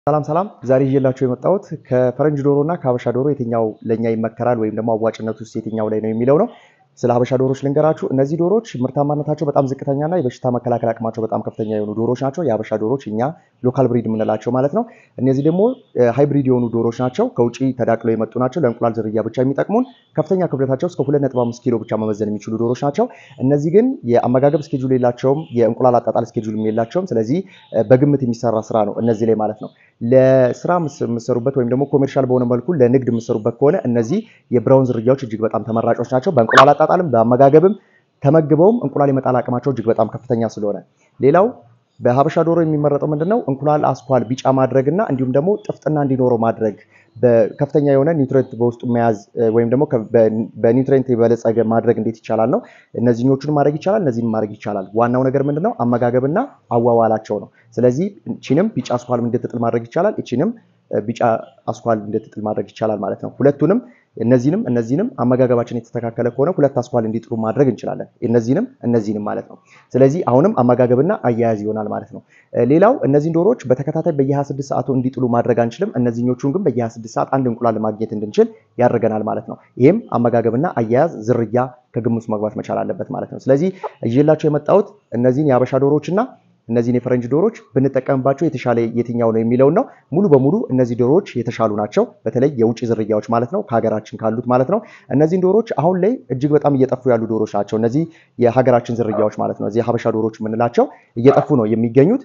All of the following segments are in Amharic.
ሰላም ሰላም ዛሬ ይዤላችሁ የመጣሁት ከፈረንጅ ዶሮ እና ከሀበሻ ዶሮ የትኛው ለእኛ ይመከራል ወይም ደግሞ አዋጭነት ውስጥ የትኛው ላይ ነው የሚለው ነው። ስለ ሀበሻ ዶሮች ልንገራችሁ። እነዚህ ዶሮች ምርታማነታቸው በጣም ዝቅተኛና የበሽታ መከላከል አቅማቸው በጣም ከፍተኛ የሆኑ ዶሮች ናቸው። የሀበሻ ዶሮች እኛ ሎካል ብሪድ የምንላቸው ማለት ነው። እነዚህ ደግሞ ሃይብሪድ የሆኑ ዶሮች ናቸው። ከውጭ ተዳቅለው የመጡ ናቸው። ለእንቁላል ዝርያ ብቻ የሚጠቅሙን ከፍተኛ ክብደታቸው እስከ 2.5 ኪሎ ብቻ መመዘን የሚችሉ ዶሮች ናቸው። እነዚህ ግን የአመጋገብ ስኬጁል የላቸውም፣ የእንቁላል አጣጣል ስኬጁልም የላቸውም። ስለዚህ በግምት የሚሰራ ስራ ነው እነዚህ ላይ ማለት ነው። ለስራ የምሰሩበት ወይም ደግሞ ኮሜርሻል በሆነ መልኩ ለንግድ የምሰሩበት ከሆነ እነዚህ የብራውን ዝርያዎች እጅግ በጣም ተመራጮች ናቸው። በእንቁላል አጣጣልም በአመጋገብም ተመግበውም እንቁላል የመጣል አቅማቸው እጅግ በጣም ከፍተኛ ስለሆነ ሌላው በሀበሻ ዶሮ የሚመረጠው ምንድነው እንቁላል አስኳል ቢጫ ማድረግ እና እንዲሁም ደግሞ ጥፍጥና እንዲኖረው ማድረግ በከፍተኛ የሆነ ኒውትሬንት በውስጡ መያዝ ወይም ደግሞ በኒውትሬንት የበለጸገ ማድረግ እንዴት ይቻላል ነው። እነዚህኞቹን ማድረግ ይቻላል፣ እነዚህን ማድረግ ይቻላል። ዋናው ነገር ምንድነው አመጋገብና አዋዋላቸው ነው። ስለዚህ እቺንም ቢጫ አስኳል እንድትጥል ማድረግ ይቻላል፣ እቺንም ቢጫ አስኳል እንድትጥል ማድረግ ይቻላል ማለት ነው። ሁለቱንም እነዚህንም እነዚህንም አመጋገባችን የተስተካከለ ከሆነ ሁለት አስኳል እንዲጥሉ ማድረግ እንችላለን። እነዚህንም እነዚህንም ማለት ነው። ስለዚህ አሁንም አመጋገብና አያያዝ ይሆናል ማለት ነው። ሌላው እነዚህን ዶሮዎች በተከታታይ በየ26 ሰዓቱ እንዲጥሉ ማድረግ አንችልም። እነዚህኞቹን ግን በየ26 ሰዓት አንድ እንቁላል ማግኘት እንድንችል ያደርገናል ማለት ነው። ይህም አመጋገብና አያያዝ ዝርያ ከግምት መግባት መቻል አለበት ማለት ነው። ስለዚህ ይዤላቸው የመጣሁት እነዚህን የሀበሻ ዶሮዎችና እነዚህን የፈረንጅ ዶሮዎች ብንጠቀምባቸው የተሻለ የትኛው ነው የሚለውን ነው። ሙሉ በሙሉ እነዚህ ዶሮዎች የተሻሉ ናቸው። በተለይ የውጭ ዝርያዎች ማለት ነው፣ ከሀገራችን ካሉት ማለት ነው። እነዚህን ዶሮዎች አሁን ላይ እጅግ በጣም እየጠፉ ያሉ ዶሮዎች ናቸው። እነዚህ የሀገራችን ዝርያዎች ማለት ነው። እዚህ ሀበሻ ዶሮዎች የምንላቸው እየጠፉ ነው የሚገኙት።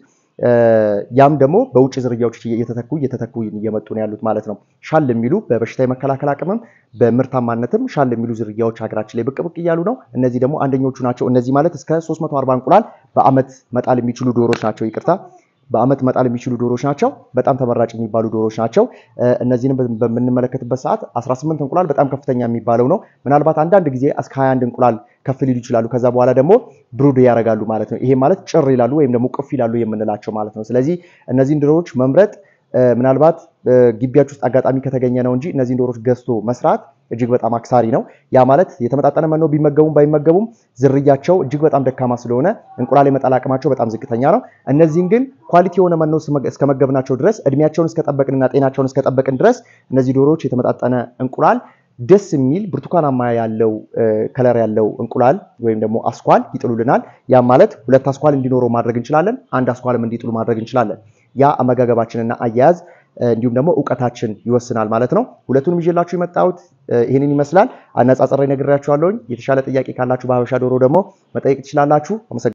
ያም ደግሞ በውጭ ዝርያዎች እየተተኩ እየተተኩ እየመጡ ነው ያሉት ማለት ነው። ሻል የሚሉ በበሽታ የመከላከል አቅምም በምርታማነትም ሻል የሚሉ ዝርያዎች ሀገራችን ላይ ብቅ ብቅ እያሉ ነው። እነዚህ ደግሞ አንደኞቹ ናቸው። እነዚህ ማለት እስከ 340 እንቁላል በአመት መጣል የሚችሉ ዶሮች ናቸው። ይቅርታ በአመት መጣል የሚችሉ ዶሮች ናቸው። በጣም ተመራጭ የሚባሉ ዶሮች ናቸው። እነዚህንም በምንመለከትበት ሰዓት 18 እንቁላል በጣም ከፍተኛ የሚባለው ነው። ምናልባት አንዳንድ ጊዜ እስከ 21 እንቁላል ከፍ ሊሉ ይችላሉ። ከዛ በኋላ ደግሞ ብሩድ ያደርጋሉ ማለት ነው። ይሄ ማለት ጭር ይላሉ ወይም ደግሞ ቅፍ ይላሉ የምንላቸው ማለት ነው። ስለዚህ እነዚህን ዶሮዎች መምረጥ ምናልባት ግቢያች ውስጥ አጋጣሚ ከተገኘ ነው እንጂ እነዚህን ዶሮዎች ገዝቶ መስራት እጅግ በጣም አክሳሪ ነው። ያ ማለት የተመጣጠነ መኖ ቢመገቡም ባይመገቡም ዝርያቸው እጅግ በጣም ደካማ ስለሆነ እንቁላል የመጣል አቅማቸው በጣም ዝቅተኛ ነው። እነዚህን ግን ኳሊቲ የሆነ መኖ እስከመገብናቸው ድረስ እድሜያቸውን እስከጠበቅንና ጤናቸውን እስከጠበቅን ድረስ እነዚህ ዶሮዎች የተመጣጠነ እንቁላል ደስ የሚል ብርቱካናማ ያለው ከለር ያለው እንቁላል ወይም ደግሞ አስኳል ይጥሉልናል። ያ ማለት ሁለት አስኳል እንዲኖረው ማድረግ እንችላለን። አንድ አስኳልም እንዲጥሉ ማድረግ እንችላለን። ያ አመጋገባችንና አያያዝ እንዲሁም ደግሞ እውቀታችን ይወስናል ማለት ነው። ሁለቱንም ይዤላችሁ የመጣሁት ይህንን ይመስላል። አነጻጸሪ ነግሬያችኋለሁኝ። የተሻለ ጥያቄ ካላችሁ በሀበሻ ዶሮ ደግሞ መጠየቅ ትችላላችሁ።